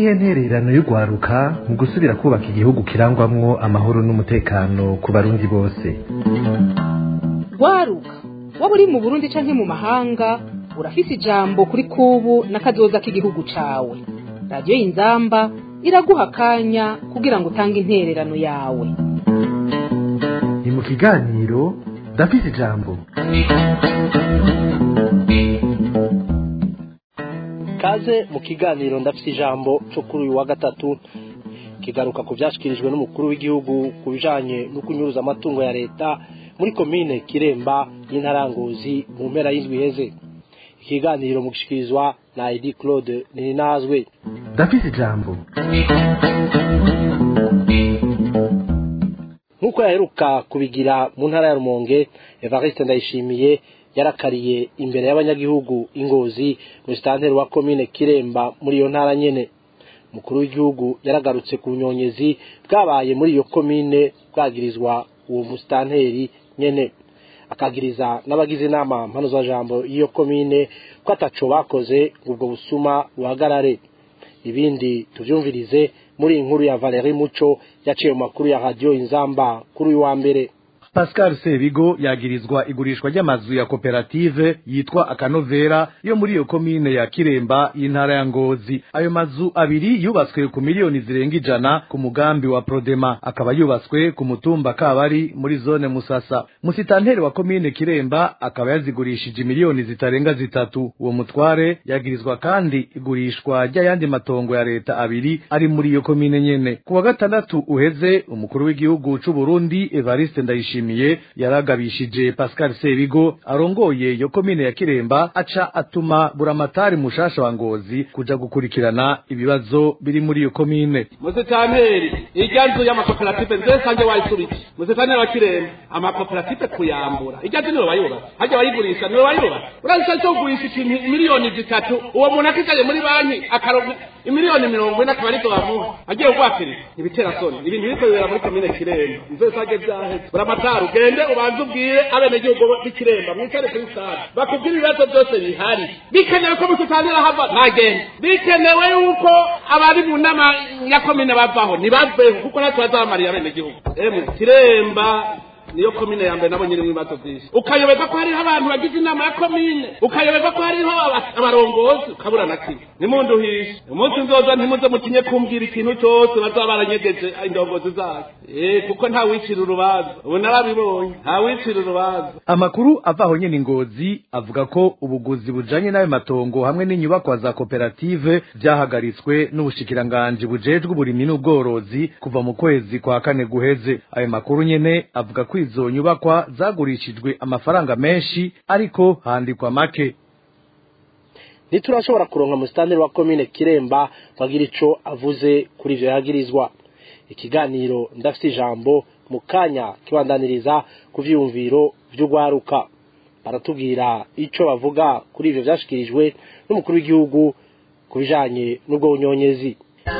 niyihe ntererano y'urwaruka mu gusubira kubaka igihugu kirangwamwo amahoro n'umutekano ku barundi bose rwaruka waba uri mu burundi canke mu mahanga urafise ijambo kuri kubu n'akazoza k'igihugu cawe radiyo y'inzamba iraguha akanya kugira ngo utange intererano yawe ni mu kiganiro ndafise ijambo kaze mu kiganiro ndafite ijambo cyo kuri uyu wa gatatu kigaruka ku byashyikirijwe n'umukuru w'igihugu ku bijyanye no kunyuruza amatungo ya leta muri komine kiremba y'intaranguzi mu mpera y'indwi iheze ikiganiro mu gushyikirizwa na edi claude ninazwe ndafise ijambo nk'uko yaheruka kubigira mu ntara ya rumonge evariste ndayishimiye yarakariye imbere y'abanyagihugu ingozi musitanteri wa komine kiremba muri iyo ntara nyene umukuru w'igihugu yaragarutse ku bunyonyezi bwabaye muri iyo komine bwagirizwa uwo musitanteri nyene akagiriza n'abagize inama mpanuzajambo y'iyo komine ko ataco bakoze ngo ubwo busuma buhagarare ibindi tuvyumvirize muri iyi nkuru ya Valerie Muco yaciye mu makuru ya radio Inzamba kuri uyu wa mbere Pascal Sebigo yagirizwa igurishwa ry'amazu ya koperative yitwa Akanovera yo muri iyo komine ya Kiremba y'intara ya Ngozi. Ayo mazu abiri yubatswe ku miliyoni zirenga ijana ku mugambi wa Prodema, akaba yubatswe ku mutumba Kabari muri zone Musasa. Musitanteri wa komine Kiremba akaba yazigurishije miliyoni zitarenga zitatu. Uwo mutware yagirizwa kandi igurishwa ry'ayandi matongo ya leta abiri ari muri iyo komine nyene. Ku wa gatandatu uheze umukuru w'igihugu c'u Burundi Evariste Ndayishimiye yishimiye yaragabishije Pascal Sebigo arongoye yo komine ya Kiremba aca atuma buramatari mushasha wa Ngozi kuja gukurikirana ibibazo biri muri iyo komine musitanteri irya nzu y'amakoperative nze sanje wayisubiki musitanteri wa Kiremba amakoperative kuyambura irya nzu niwe wayubatse hajya wayigurisha niwe wayubatse uraza cyo kugurisha ikintu miliyoni zitatu uwo muntu akicaye muri banki akaronka imiliyoni mirongo ine akaba arizo bamuha agiye kugwakiriza ibitera soni ibintu biriko bibera muri komine Kiremba nze sanje vyaheze buramatari ugende ubanze ubwire abenegihugu b'ikiremba mwicare kuri sare bakubwire ibibazo byose bihari bikenewe ko musitantira hava ntagende bikenewe yuko abari mu nama ya komine bavaho ntibaveho kuko natwe bazabamariye abenegihugu emwe kiremba niyo komine ya mbere nabo nyiri ibibazo byinshi ukayoberwa ko hariho abantu bagize inama ya komine ukayoberwa ko hariho abarongozi ukabura na kimwe nimunduhishe umunsi nzoza ntimuze mutinye kumbwira ikintu cyose bazaba baranyegeje indongozi zayo eh kuko nta wicira urubanza ubu narabibonye nta wicira urubanza amakuru avaho nyene ingozi avuga ko ubuguzi bujanye n'ayo matongo hamwe n'inyubakwa za koperative vyahagaritswe n'ubushikiranganji bujejwe uburimyi n'ubworozi kuva mu kwezi kwa kane guheze ayo makuru nyene avuga ko izo nyubakwa zagurishijwe amafaranga menshi ariko handikwa make ntiturashobora kuronka musitanteri wa komine kiremba wagira ico avuze kuri ivyo yagirizwa ikiganiro ndafite ijambo mu kanya kibandaniriza ku vyiyumviro vy'urwaruka baratubwira ico bavuga kuri ivyo vyashikirijwe n'umukuru w'igihugu ku bijanye n'ubwo bunyonyezi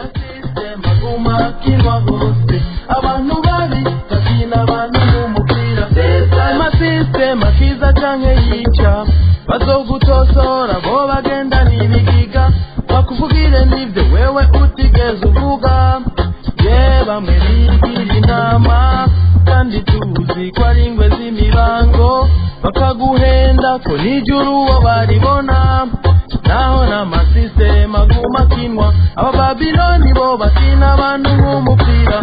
abantu babi bakina abantu n'umupira amasisitema kiza canke yica bazogutosora bo bagenda n'ibigiga bakuvugire n'ivyo wewe utigeze uvuga ye bamwe bigira inama kandi tuzi ko ari ingwe z'imibango bakaguhenda ko nijuru uwo baribona naho n'amasisitema aguma akinwa aba babiloni bo bakina abantu nk'umupira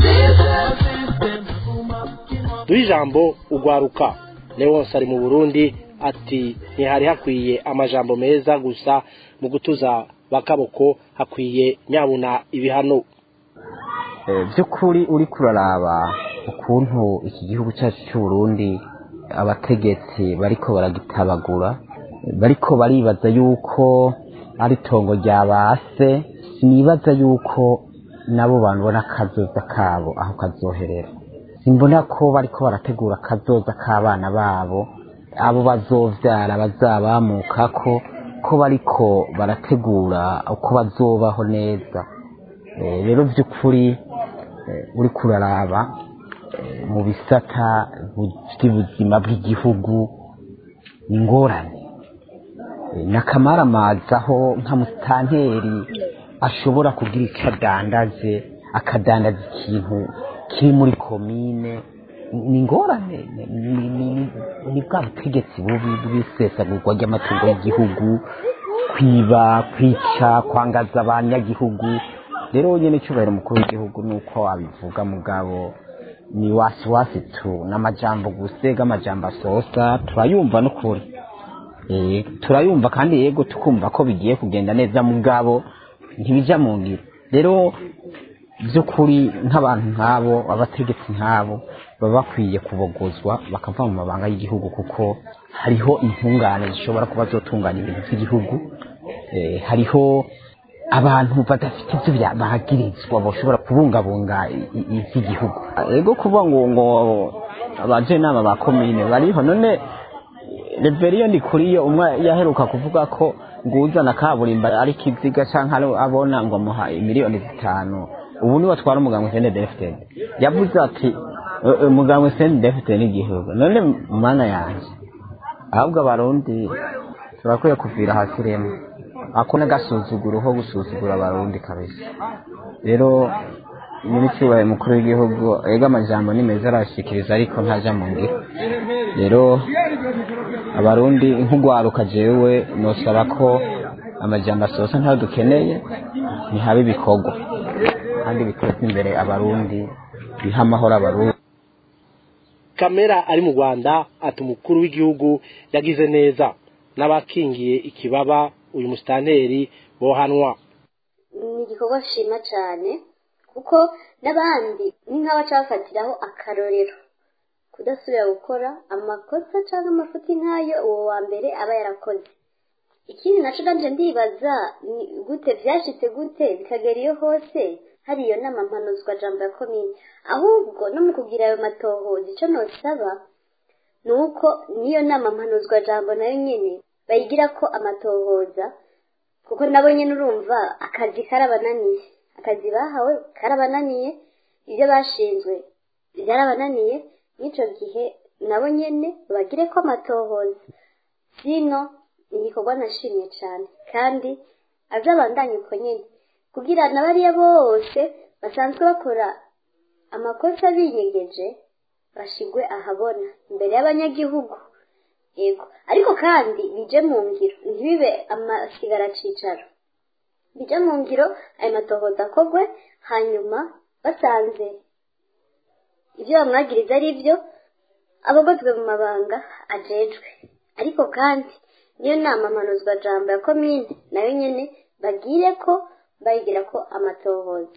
duhe ijambo ugwaruka leonce ari mu burundi ati ntihari hakwiye amajambo meza gusa mu gutuza bakaboko hakwiye nyabuna ibihano by'ukuri uri kuraraba ukuntu iki gihugu cyacu cy'uburundi abategetsi bariko baragitabagura bariko baribaza yuko ari itongo rya base sinibaza yuko nabo bantu bona akazoza kabo aho kazoherera simbona ko bariko barategura akazoza k'abana babo abo bazovyara bazabamukako ko bariko barategura uko bazobaho neza rero by'ukuri uri kuraraba mu bisata by'ubuzima bw'igihugu ingorane n'akamaramaza aho nka musitanteri ashobora kugira icyo adandaze akadandaza ikintu kiri muri komine ni ingorane ni- ni- ni- ni bwa butegetsi bubi bw'isesagurwa ry'amatungo y'igihugu kwiba kwica kwangaza abanyagihugu rero nyine icyubahiro umukuru w'igihugu ni uko abivuga mugabo ni wasiwasi tu n'amajambo gusega amajambo asosa turayumva n'ukuri Eh, turayumva kandi yego tukumva ko bigiye kugenda neza mugabo ntibijya mu ngiro rero by'ukuri nk'abantu nk'abo abategetsi nk'abo baba bakwiye kubogozwa bakava mu mabanga y'igihugu kuko hariho intungane zishobora kuba zotunganya ibintu by'igihugu Eh, hariho abantu badafite ibyo bya- bagirizwa bashobora kubungabunga i- i- iby'igihugu ego kuvuga ngo ngo abajenama ba komine bariho none reberiyo ni kuri yo umwe yaheruka kuvuga ko nguzana kaburimbo ari kiziga canke ari abona ngo amuha miliyoni zitanu ubu niwe atwara umuganga sende defted yavuze ati "Eh, eh, umuganga sende defted n'igihugu none mana yanje ahubwo abarundi turakwiye kuvira hasi rimwe ako n'agasuzuguro ko gusuzugura abarundi kabisa rero nyiricyubahiro mukuru w'igihugu ega amajambo ni meza arashikiriza ariko ntaja mu ngiro rero abarundi nk'ugwaruka jewe nosaba ko amajambo asosa ntayo dukeneye ntihabe ibikorwa kandi biteza imbere abarundi biha amahoro abarundi kamera ari mu rwanda ati umukuru w'igihugu yagize neza n'abakingiye ikibaba uyu musitanteri bohanwa ni igikorwa nshima cyane kuko n'abandi ni nk'abaca bafatiraho akarorero kudasubira gukora amakosa cyangwa amafuti nk'ayo uwo wa mbere aba yarakoze ikindi nacyo nanje ndibaza ni gute byashitse gute bikagera iyo hose hari iyo nama mpanuzwa jambo ya komine ahubwo no mu kugira ayo matohoza icyo nosaba ni uko n'iyo nama mpanuzwa jambo nayo nyine bayigira ko amatohoza kuko nabo nyine urumva akazi karabananiye akazi bahawe karabananiye ibyo bashinzwe byarabananiye n'icyo gihe nabo nyine bagire ko amatohoza sino ni igikorwa nashimye cyane kandi azabandanye uko nyine kugira na bariya bose basanzwe bakora amakosa binyegeje bashigwe ahabona imbere y'abanyagihugu yego ariko kandi bije mu ngiro ntibibe amasigara cicaro bije mu ngiro ayo matohoza akogwe hanyuma basanze ibyo bamwagiriza ari byo abagozwe mu mabanga ajejwe ariko kandi niyo nama mpanuzwa jambo ya komine nayo nyene bagire ko bayigira ko amatohoza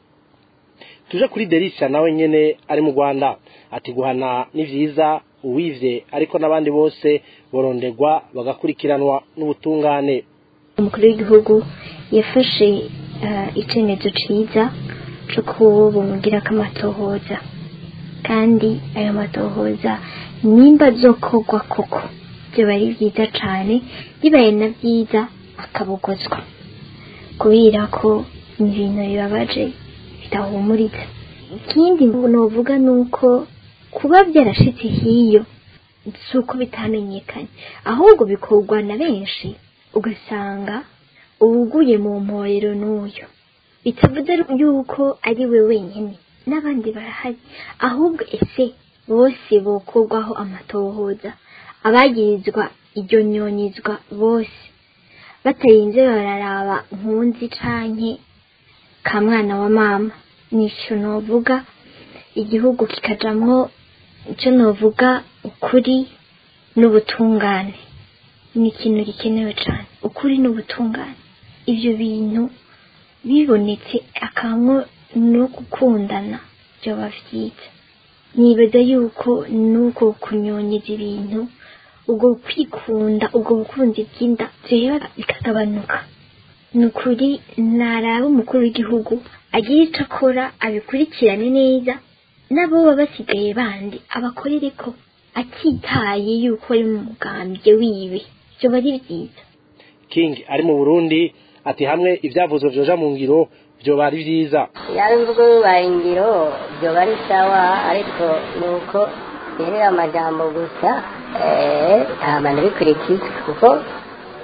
tuje kuri derisha nawe nyene ari mu rwanda ati guhana ni vyiza uwivye ariko n'abandi bose borondegwa bagakurikiranwa n'ubutungane umukuru w'igihugu yafashe eh, icemezo ciza co kubumugirako amatohoza kandi ayo matohoza nimba azokorwa koko vyoba ari vyiza cane bibaye na vyiza akabogozwa kubera ko ni ibintu bibabaje bidahumuriza ikindi novuga ni uko kuba byarashitse hiyo si uko bitamenyekanye ahubwo bikorwa na benshi ugasanga uwuguye mu mporero n'uyu bitavuze yuko ari we wenyine n'abandi barahari ahubwo ese bose bokorwaho amatohoza abagirizwa iryo nyonyizwa bose batarinze bararaba nkunzi canke ka mwana wa mama nico novuga igihugu kikajamwo ico novuga ukuri n'ubutungane ni ikintu gikenewe cane ukuri n'ubutungane ivyo bintu bibonetse akamwo no gukundana vyoba vyiza nibaza yuko nuko kunyonyeza ibintu ubwo kwikunda ubwo bukunzi bw'inda vyera bikagabanuka ni ukuri naraba umukuru w'igihugu agira ico akora abikurikirane neza n'abo baba basigaye bandi abakorere ko atitaye yuko ari mu mugambwe wiwe vyoba ari vyiza king ari mu burundi ati hamwe ivyavuzwe vyoja mu ngiro vyoba ari vyiza yaba imvugo bibaye ingiro byoba ari sawa ariko ni uko yerera amajambo gusa eh, nta bantu bikurikiza kuko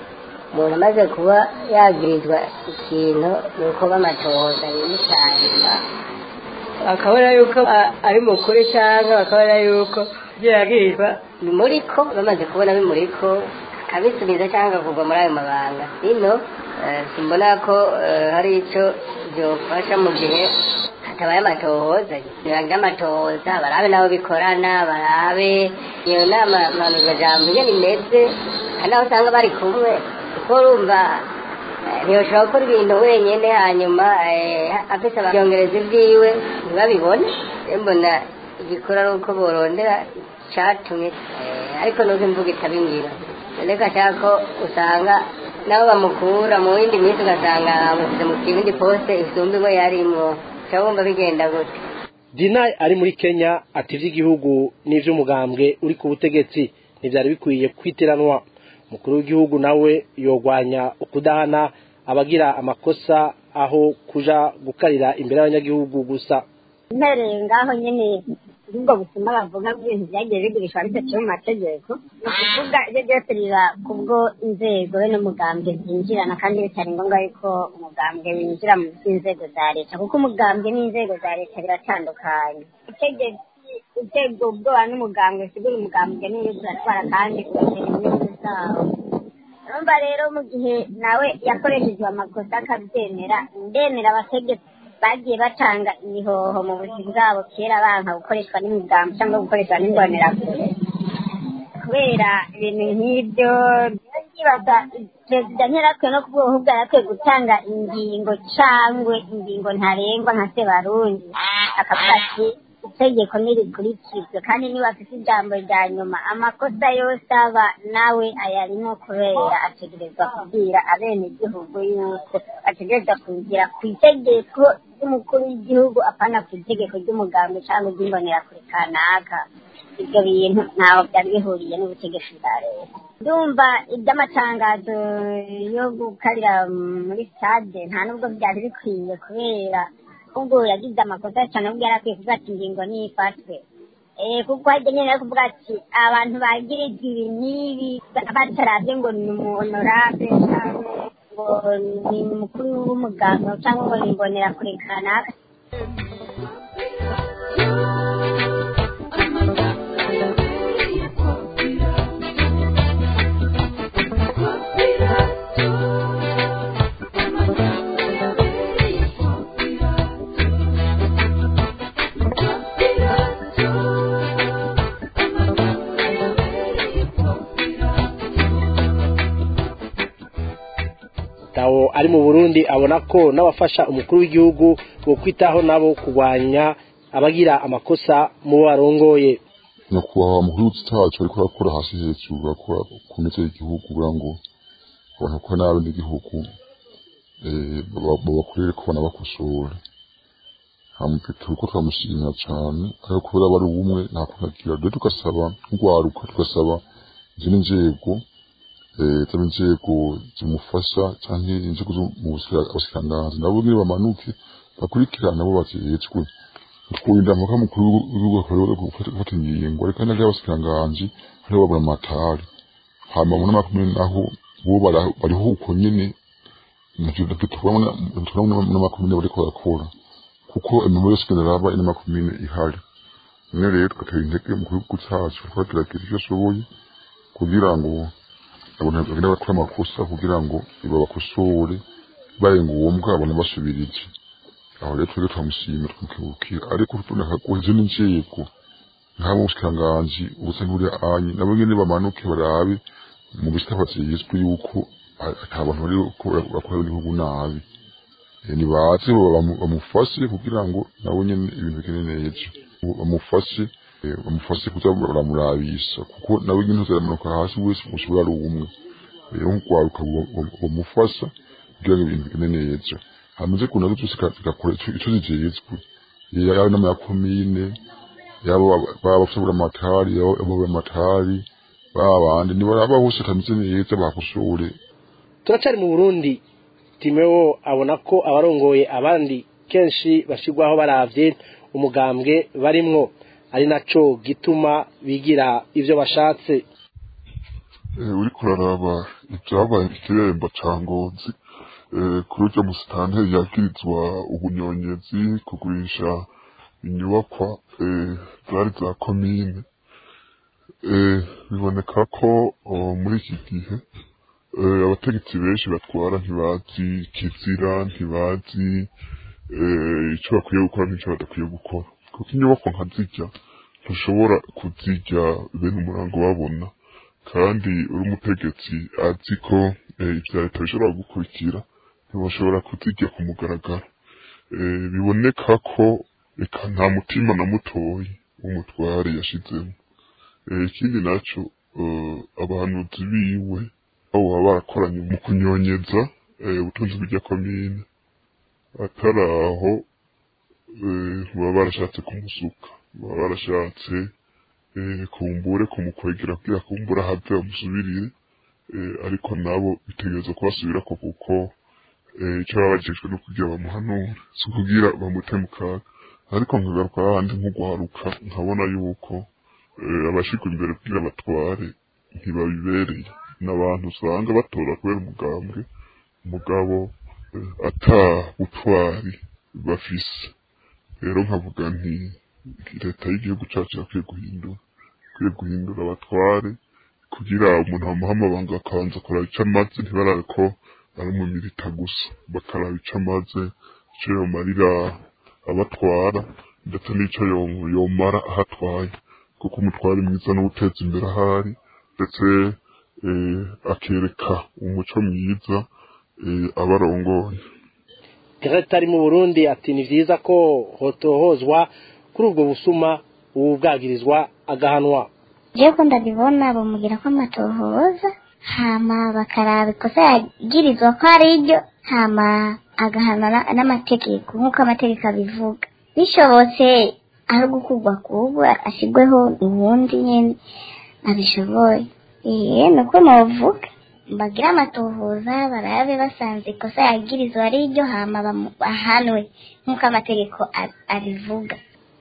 umuntu amaze kuba yagirizwa ikintu ni uko bamatohoza yimushanga bakabona yuko a- ari mukuri cyangwa bakabona yuko ibyo yagirizwa bimuriko bamaze kubona bimuriko akabisubiza cyangwa akagurwa muri ayo mabanga bino eh, simbona ko eh, hari icyo byofasha mu gihe hatabaye amatohoza ntibagira amatohoza barabe nabo bikorana barabe iyo nama mpanuzajambo iyo imeze hari naho usanga bari kumwe kuko urumva eh, ntiyoshobora gukora ibintu wenyine hanyuma eh, afise ababyongereza ibyiwe ntibabibone rero mbona igikora ari uko borondera icatumye eh, ariko nuko imvuga itabingira reka cyangwa ko usanga nabo bamukura mu yindi minsi ugasanga bamushyize mu kibindi poste isumba imwe yarimwo cyangwa wumva bigenda gute dina ari muri kenya ati iby'igihugu n'iby'umugambwe uri ku butegetsi ntibyari bikwiye kwitiranwa umukuru w'igihugu nawe yogwanya ukudahana abagira amakosa aho kuja gukarira imbere y'abanyagihugu gusa mpereye ngaho nyine ubwo busuma bavuga bw'ibintu byagiye bigurishwa bidaciye mu mategeko ni ukuvuga ibyo byose biba kubwo inzego be n'umugambwe byinjirana kandi bitari ngombwa yuko umugambwe winjira mu by'inzego za leta kuko umugambwe n'inzego za leta biratandukanye utegetse utega ubwoba n'umugambwe sigura umugambwe niyo uratwara kandi ugatera inyungu zawo urumva rero mu gihe nawe yakoreshejwe amakosa akabyemera ndemera abategetsi bagiye batanga imihoho mu buzima bwabo kera banka gukoreshwa n'imigambi cyangwa gukoreshwa n'imbonerakure kubera ibintu nk'ibyo ndibaza perezida ntiyarakwiye no ku bwoko bwe yarakwiye gutanga ingingo cyangwa ingingo ntarengwa nka sebarundi akavuga ati itegeko ntirikurikizwe kandi niba afite ijambo rya nyuma amakosa yose aba nawe ayarimo kubera ategerezwa kubwira abenegihugu yuko ategerezwa kugira ku itegeko ry'umukuru w'igihugu apana ku itegeko ry'umugambi cyangwa iry'imbonerakure kanaka ibyo bintu ntaho byari bihuriye n'ubutegetsi bwa leta ndumva iby'amatangazo yo gukarira muri stade nta nubwo byari bikwiye kubera ubwo yagize amakosa cyane ubwo yari akwiye kuvuga ati ingingo nifatwe Eh, kuko hajya nyine ari kuvuga ati abantu bagirizwa ibi n'ibi bataravye ngo ni umuhonorable cyangwa ngo ni umukuru w'umuganga cyangwa ngo ni imbonerakure kanaka tawo ari mu burundi abona ko n'abafasha umukuru w'igihugu bo kwitaho nabo kurwanya abagira amakosa mu bo barongoye nyakubahwa mukuru w'igihugu ariko arakora hasi hejuru akora ku meze y'igihugu kugira ngo abantu bakora nabi n'igihugu eh, baba- babakorere ko banabakosora turiko turamushimira cane ariko kubera bari ubumwe nta kunagira rero tugasaba nk'urwaruka tugasaba izindi nzego eh, zaba inzego zimufasha canke inzego zo mu bushikiranganji nabo nyene bamanuke bakurikirane abo bajejwe twirinda mpaka mukuru w'igihugu akarere gufata ingingo ariko n'abandi abasikiranganji hariho babura amatari hama mu nama kumwe naho bo bara- bariho uko nyene navyo navyo tubona tubona mu nama kumwe bariko barakora kuko imirimo yose igenda iraba inama kumwe ihari none rero tugatera intege mu gihugu cacu twagerageje ivyo ashoboye kugira ngo abantu bagenda bakora amakosa kugira ngo babakosore bibaye ngombwa babone basubirije aho rero twebwe turamushimira twamukebukira ariko tuboneka ko izindi nzego nk'abo bushikiranganji ubusa nk'uri anyi nabo nyene bamanuke barabe mu bisitaba vyizwi yuko ata bantu bari bakora igihugu nabi Eh, nibaze bamu- bamufashe kugira ngo nabo nyene ibintu bigende neza bamufashe eh, bamufashe kuza baramurabisha kuko nawe nyene uzaramanuka hasi wese ushobora ari umwe rero nk'urwaruka bamufasha kugira ngo ibintu bigende neza hamaze kuna zo zose zigakora ico ico zijejwe yaba inama ya komine yaba baba bashobora amatari yaba baba amatari baba bandi nibaraba hose tameze neza bakosore turacari mu burundi timeo abona ko abarongoye abandi kenshi bashirwaho baravye umugambwe barimwo ari naco gituma bigira ivyo bashatse uriko uraraba ibyabaye ikiremba ca ngozi kuri urya musitanteri yagirizwa ubunyonyezi kugurisha inyubakwa zari za komine biboneka ko muri iki gihe abategetsi benshi batwara ntibazi kizira ntibazi icyo bakwiye gukora n'icyo badakwiye gukora kuko inyubako nka zijya ntushobora kuzijya bene umurango babona kandi uri umutegetsi azi ko ibya leta bishobora gukurikira ntibashobora kuzijya ku mugaragaro biboneka ko reka nta mutima na mutoyi w'umutware yashizemo ikindi nacyo abahanuzi biwe abo baba barakoranye mu kunyonyeza ubutunzi bw'irya komine atari aho baba barashatse kumusuka baba barashatse kumbure kumukwegera kugira kumbura have bamusubirire ariko nabo bitegereza kubasubira ko kuko icyo baba bagejwe no kugira bamuhanure si ukugira bamute mu kaga ariko nkagaruka ahandi nk'ugwaruka nkabona yuko abashirwa imbere kugira batware ntibabibereye n'abantu usanga batora kubera umugambwe umugabo ata butwari bafise rero nkavuga nti leta y'igihugu cyacu yakwiye guhindura ikwiye guhindura abatware kugira umuntu bamuha amabanga akabanza kuraba icyo amaze ntibarabe ko ari umumilita gusa bakaraba icyo amaze icyo yomarira abatwara ndetse n'icyo yomara aho atwaye kuko umutware mwiza n'uteza imbere ahari ndetse akereka umuco mwiza abarongoye Greta ari mu Burundi ati ni vyiza ko hotohozwa kuri ubwo busuma ubu bwagirizwa agahanwa jewe ko ndabibona bamugira ko amatohoza hama bakaraba ikosa yagirizwa ko ari ryo hama agahanwa n'amategeko nk'uko amategeko abivuga bishobotse ari gukurwa kubu ashyirweho ubundi nyine abishoboye iye ni uko muvuga bagire amatohoza barabe basanze ikosa yagirizwa ari ryo hama bahanwe nk'uko amategeko abivuga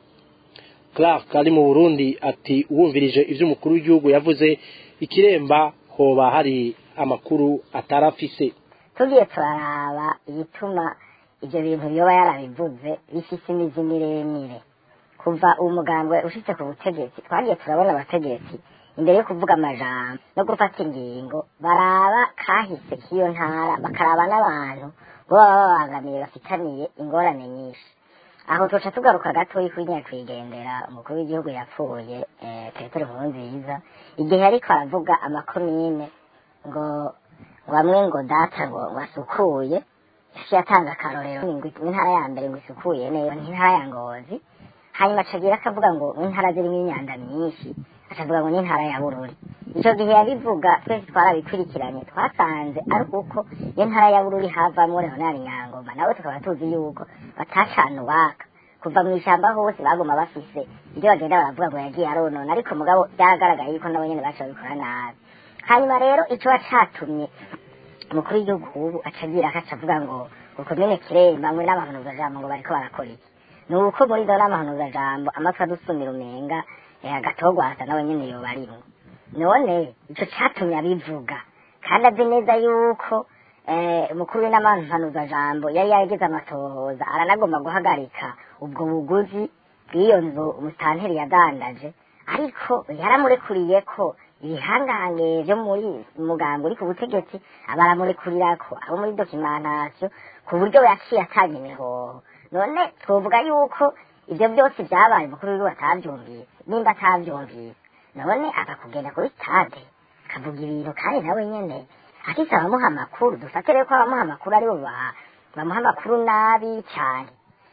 Clark ari mu Burundi ati uwumvirije ivyo umukuru w'igihugu yavuze ikiremba hoba hari amakuru atarafise tugiye turaraba igituma ivyo bintu yoba yarabivuze bifise imizi miremire kuva uwo mugambwe ushitse ku butegetsi twagiye turabona abategetsi imbere yo kuvuga amajambo no gufata ingingo baraba kahise k'iyo ntara bakaraba n'abantu bo baba babangamiye bafitaniye ingorane nyinshi aho tuca tugaruka gatoyi kuri nyakwigendera umukuru w'igihugu yapfuye petero nkurunziza igihe ariko aravuga amakomine ngo bamwe ngo data ngo wasukuye yaciye atanga akarorero intara ya mbere ngo isukuye neza n'intara ya ngozi hanyuma acagira akavuga ngo intara zirimo imyanda myinshi akavuga ngo n'intara ya bururi icyo gihe yabivuga twese twarabikurikiranye twasanze ari uko iyo ntara ya bururi havamo leonard nyangoma nawe tukaba tuzi yuko batacana uwaka kuva mu ishyamba hose baguma bafise ibyo bagenda baravuga ngo yagiye aronona ariko mugabo byaragaragaye yuko nabo nyene baca babikora nabi hanyuma rero ico catumye umukuru w'igihugu ubu acagira akaca avuga ngo ukomene kiremba mwe n'amahanuzajambo ngo bariko barakora iki ni uko muri izo n'amahanuzajambo amatwi adusumira umenga agatogwasa nawe nyene yoba arimwo none ico catumye abivuga kandi azi neza yuko umukuru w'inamahanuzajambo yari yarageze amatohoza aranagomba guhagarika ubwo buguzi bw'iyo nzu umusitanteri yadandaje ariko yaramurekuriye ko ibihangange byo muri mugambo uri ku butegetsi abaramurekurira ko abo muri dokimentasiyo ku buryo yaciye atanga imihoho none twovuga yuko ibyo byose byabaye umukuru w'igihugu atabyumvise nimba atabyumvise none akakugenda kuri stade akavuga ibintu kandi nawe nyene afise abamuha amakuru dufate rero ko abamuha amakuru aribo bamuha amakuru nabi cyane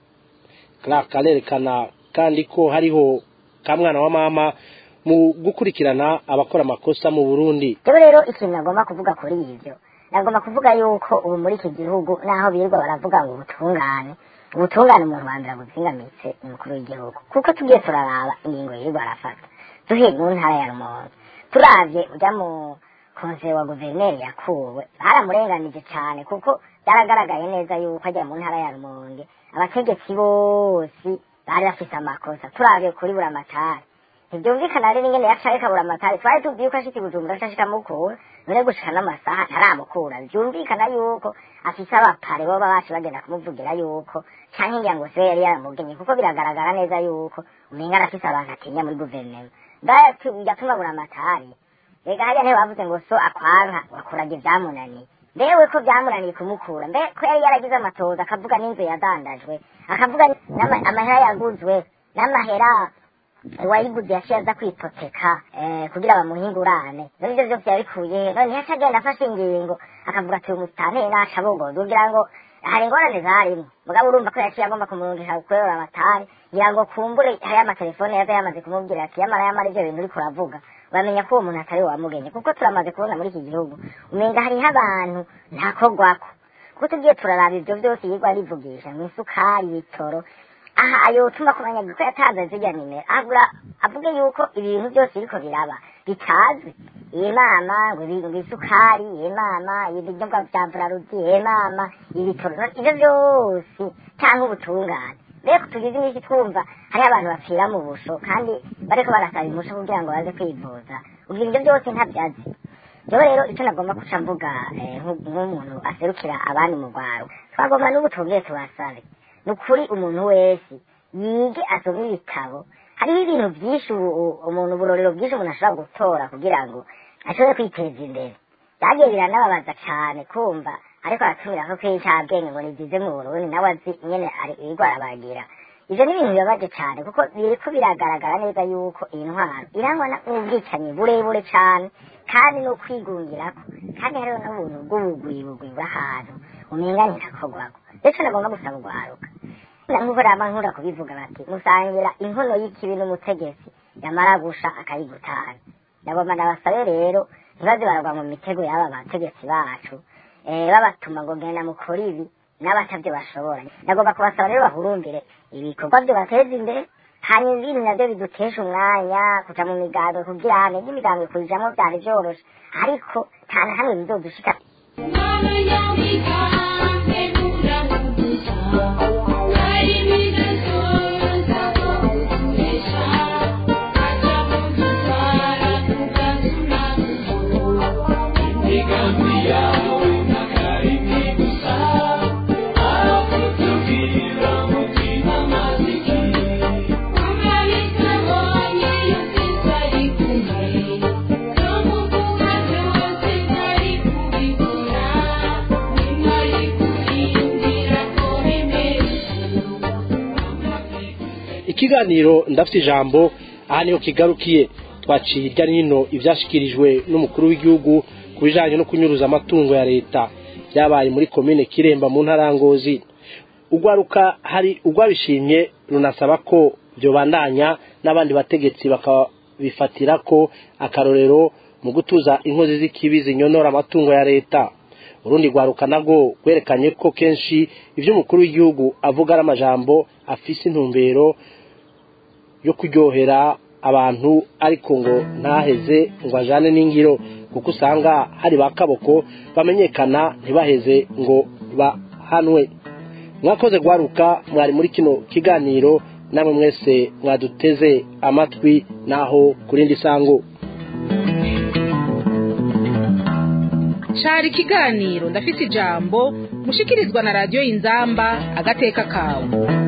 Clark arerekana kandi ko hariho kamwana wa mama mu gukurikirana abakora amakosa mu Burundi rero rero ikintu nagomba kuvuga kuri ibyo nagomba kuvuga yuko ubu muri iki gihugu naho birirwa baravuga ngo ubutungane ubutungane umuntu wa mbere abuzingamitse umukuru w'igihugu kuko tugiye turaraba ingingo yirirwa arafata duhe mu ntara ya rumonge turavye ujya mu konseye wa guverineri yakuwe baramurenganije cyane kuko byaragaragaye neza yuko ajya mu ntara ya rumonge abategetsi bose bari bafite amakosa turavye kuri buramatari ntibyumvikana rero ingene yaca kabura amatari twari tuzi yuko ashitse i bujumbura ashashika mukura none gushika n'amasaha ntaramukura byumvikana yuko afise abapare boba bacu bagenda kumuvugira yuko canke ngira ngo siwe yari yaramugenye kuko biragaragara neza yuko umenga arafise abantu atinya muri guverinoma yatuma abura amatari rega hariya niho bavuze ngo so akwanka wakuraga ivyamunaniye mbewe ko byamunaniye kumukura mbe ko yari yaragize amatoza akavuga n'inzu yadandajwe akavuga n'ama- amahera yaguzwe n'amahera uwayiguze yaciye aza kwipoteka eh, kugira bamuhingurane none ivyo vyose yabikuye none yaca agenda afashe ingingo akavuga ati umutanteri naca bogoza kugira ngo hari ingorane zarimwo mugabo urumva ko yaciye agomba kumurungisha kuyobora amatari ngira ngo kumbure hariyo amatelefone yaza yamaze kumubwira ati yamara yamara ivyo bintu uriko uravuga bamenya ko uwo muntu atari we wamugenye kuko turamaze kubona muri iki gihugu umenga hariho abantu ntakogwako kuko tugiye turaraba ivyo vyose yirwa arivugisha mw'isukari ibitoro aha yotuma kumenya ko yatanze zirya nimero agura avuge yuko ibintu byose biriko biraba bitazwi iyi mama ngo ibi- ngo isukari iyi mama ibinyobwa vya buraruzi iyi mama ibitoro ivyo vyose cyangwa ubutungane mbere ko tugize iminsi twumva hariho abantu bapfira mu busho kandi bariko barasaba imusho kugira ngo baze kwivuza ubwo ivyo byose ntabyazi rero rero icyo nagomba guca mvuga eh, nk'u- nk'umuntu aserukira abandi mu rwaro twagomba n'ubu tubwire tubasabe ni ukuri umuntu wese yige asome ibitabo hariho ibintu byinshi ubu- u- umuntu uburorero bwinshi umuntu ashobora gutora kugira ngo ashobore kwiteza imbere byagiye biranababaza cyane kumva ariko aratumira ko kw'incabwenge ngo nigize mu burundi nawe azi nyene ari iriko arabagira ivyo ni ibintu bibabaje cyane kuko biriko biragaragara neza yuko iyi ntwaro irangwa na- n'ubwicanyi burebure cyane kandi no kwigungirako kandi hariho n'ubuntu bw'ubugwibugwi bw'ahantu umenga ntirakogwako ndetse nagomba gusaba urwaruka nk'uko rama nkunda kubivuga bati musangira inkono y'ikibi n'umutegetsi yamara gusha akayigutana nagomba ndabasabe rero ntibaze baragwa mu mitego y'aba bategetsi bacu eh, babatuma ngo genda mukora ibi n'abatavyo bashobora nagomba kubasaba rero bahurumbire ibikorwa byo bateza imbere hanyuma ibindi navyo bidutesha umwanya kuja mu migambwe kugira hane n'imigambwe kuyijamwo vyari vyoroshe ariko nta na hamwe bizodushika ikiganiro ndafite ijambo aha niho kigarukiye twaciye hirya no hino ibyashyikirijwe n'umukuru w'igihugu ku bijyanye no kunyuruza amatungo ya leta byabaye muri komine kiremba mu ntara ya ngozi ugwaruka hari ugwabishimye runasaba ko byobandanya n'abandi bategetsi bakabifatira ko akarorero mu gutuza inkozi z'ikibi zinyonora amatungo ya leta urundi rwaruka nabwo rwerekanye ko kenshi ibyo umukuru w'igihugu avuga ari amajambo afise intumbero yo kuryohera abantu ariko ngo ntaheze ngo ajane n'ingiro kuko usanga hari ba kaboko bamenyekana ntibaheze ngo bahanwe mwakoze guharuka mwari muri kino kiganiro namwe mwese mwaduteze amatwi naho ku rindi sango cari ikiganiro ndafise ijambo mushikirizwa na radiyo inzamba agateka kawe